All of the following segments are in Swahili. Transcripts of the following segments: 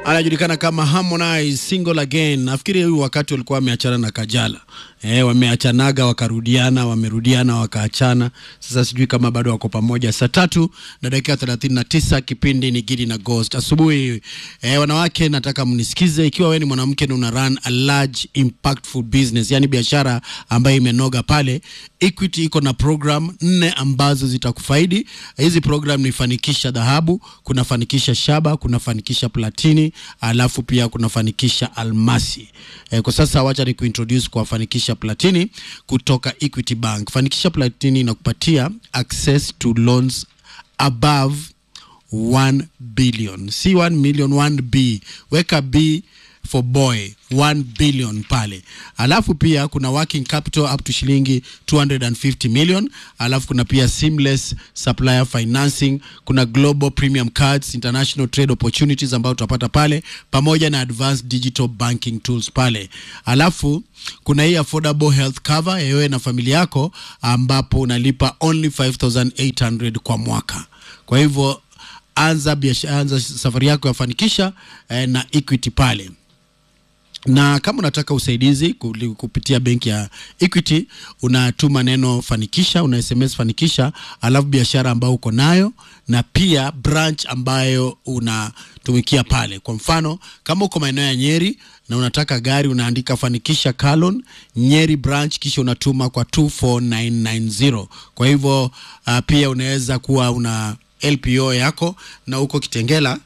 anajulikana kama Harmonize single again. Nafikiri huyu wakati walikuwa wameachana na Kajala eh, wameachanaga wakarudiana, wamerudiana wakaachana. Sasa sijui kama bado wako pamoja. Saa tatu na dakika thelathini na tisa kipindi ni Gidi na Ghost asubuhi. Eh, wanawake, nataka mnisikize. Ikiwa wewe ni mwanamke na una run a large impactful business, yani biashara ambayo imenoga pale, Equity iko na program nne ambazo zitakufaidi. Hizi program ni fanikisha dhahabu, kuna fanikisha shaba, kuna fanikisha platini, alafu pia kuna fanikisha almasi. Eh, kwa sasa wacha ni kuintroduce kwa fanikisha platini kutoka Equity Bank. Fanikisha platini inakupatia access to loans above 1 billion, si 1 million, 1 B. Weka B for boy 1 billion pale, alafu pia kuna working capital up to shilingi 250 million, alafu kuna pia seamless supplier financing, kuna global premium cards, international trade opportunities ambayo utapata pale, pamoja na advanced digital banking tools pale, alafu kuna hii affordable health cover ya wewe na familia yako, ambapo unalipa only 5800 kwa mwaka. Kwa hivyo anza biashara, anza safari yako ya fanikisha eh, na Equity pale na kama unataka usaidizi kuli- kupitia benki ya Equity unatuma neno fanikisha, una SMS fanikisha, alafu biashara ambayo uko nayo na pia branch ambayo unatumikia pale. Kwa mfano kama uko maeneo ya Nyeri na unataka gari, unaandika fanikisha Kalon Nyeri branch, kisha unatuma kwa 24990. Kwa hivyo uh, pia unaweza kuwa una LPO yako na uko Kitengela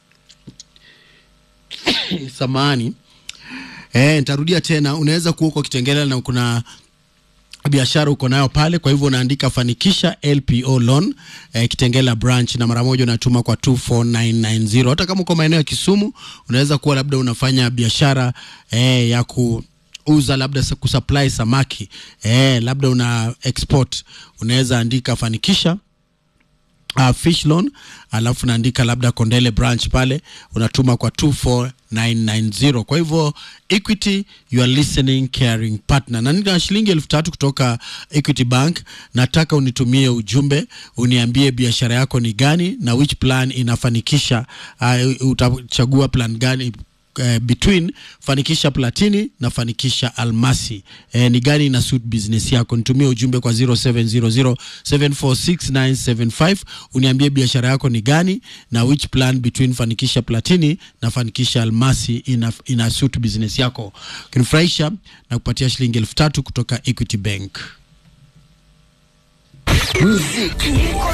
samahani Eh, nitarudia tena, unaweza kuwa uko Kitengela na kuna biashara uko nayo pale, kwa hivyo unaandika fanikisha LPO loan eh, Kitengela branch na mara moja unatuma kwa 24990. Hata kama uko maeneo ya Kisumu, unaweza kuwa labda unafanya biashara eh, ya ku uza labda sa- kusupply samaki eh, labda una export, unaweza andika fanikisha uh, fish loan alafu naandika labda Kondele branch pale unatuma kwa 24990. Kwa hivyo Equity, you are listening caring partner, na nina shilingi elfu tatu kutoka Equity Bank. Nataka unitumie ujumbe uniambie biashara yako ni gani na which plan inafanikisha. Uh, utachagua plan gani eh, between fanikisha platini na fanikisha almasi eh, ni gani ina suit business yako nitumie ujumbe kwa 0700746975 uniambie biashara yako ni gani na which plan between fanikisha platini na fanikisha almasi ina, ina suit business yako kinifurahisha na kupatia shilingi elfu tatu kutoka equity bank Muziki